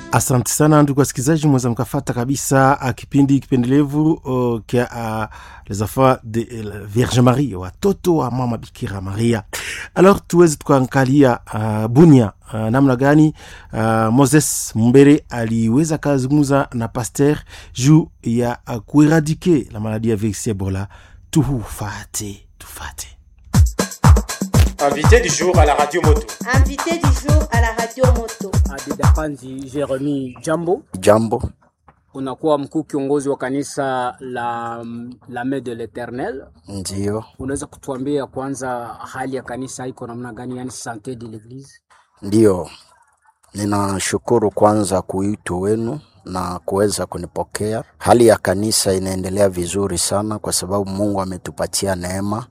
Asante sana ndugu wasikilizaji, mweza mkafata kabisa kipindi kipendelevu uh, kia uh, les enfants de uh, Vierge Marie, watoto wa mama Bikira Maria. Alors tuweze tukaangalia uh, Bunia uh, namna gani uh, Moses Mbere aliweza kazungumza na pasteur juu ya uh, kueradike la maladi ya virusi Ebola. Tufate, tufate. Invité du jour à la radio moto. Invité du jour à la radio moto. Adidapanzi Jeremy, jambo. Jambo, Unakuwa mkuu kiongozi wa kanisa la la Main de l'Eternel. ndiyo, Unaweza kutuambia kwanza hali ya kanisa iko namna gani, yani sante de l'eglise? ndiyo. Ninashukuru kwanza kuitwa wenu na kuweza kunipokea. Hali ya kanisa inaendelea vizuri sana, kwa sababu Mungu ametupatia neema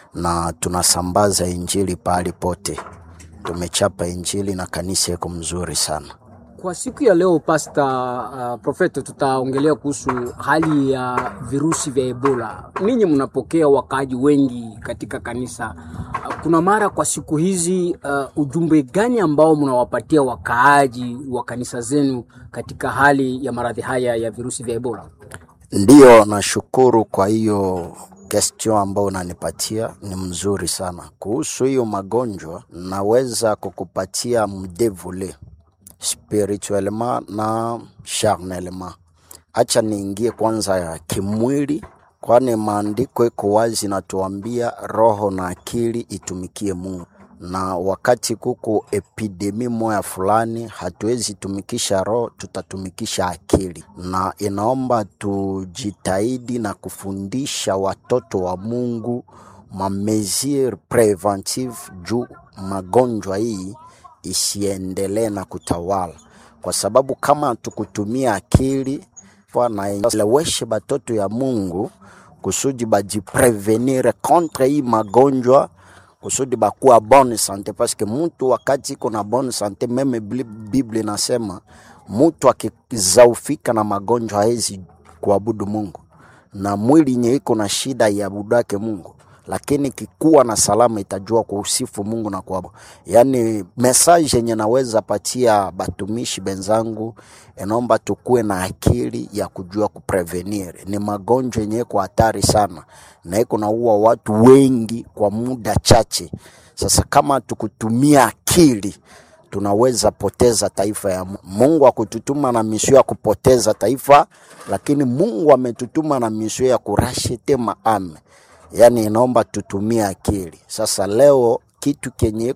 na tunasambaza injili pahali pote. Tumechapa injili na kanisa iko mzuri sana. Kwa siku ya leo pasta uh, profeta, tutaongelea kuhusu hali ya virusi vya Ebola. Ninyi mnapokea wakaaji wengi katika kanisa. Uh, kuna mara kwa siku hizi uh, ujumbe gani ambao mnawapatia wakaaji wa kanisa zenu katika hali ya maradhi haya ya virusi vya Ebola? Ndiyo, nashukuru kwa hiyo question ambayo unanipatia ni mzuri sana. Kuhusu hiyo magonjwa, naweza kukupatia mdevule spirituellement na charnellement. Acha niingie kwanza ya kimwili, kwani maandiko iko wazi natuambia roho na akili itumikie Mungu, na wakati kuko epidemi moya fulani, hatuwezi tumikisha roho, tutatumikisha akili, na inaomba tujitahidi na kufundisha watoto wa Mungu mamesure preventive juu magonjwa hii isiendelee na kutawala, kwa sababu kama tukutumia akili naeleweshe batoto ya Mungu kusudi bajiprevenire contre hii magonjwa kusudi bakuwa bonne sante, paske mutu wakati iko na bonne sante, meme Biblia inasema mutu akizaufika na magonjwa hawezi kuabudu Mungu, na mwili yenye iko na shida iabudake Mungu lakini kikuwa na salama itajua kuusifu Mungu na kuabudu. Yaani message yenye naweza patia batumishi benzangu, inaomba tukuwe na akili ya kujua kuprevenir. Ni magonjwa yenye iko hatari sana na iko naua watu wengi kwa muda chache. Sasa kama tukutumia akili tunaweza poteza taifa ya Mungu. Mungu akututuma na misio ya kupoteza taifa, lakini Mungu ametutuma na misio ya kurashite maame yaani inaomba tutumie akili. Sasa leo kitu kenye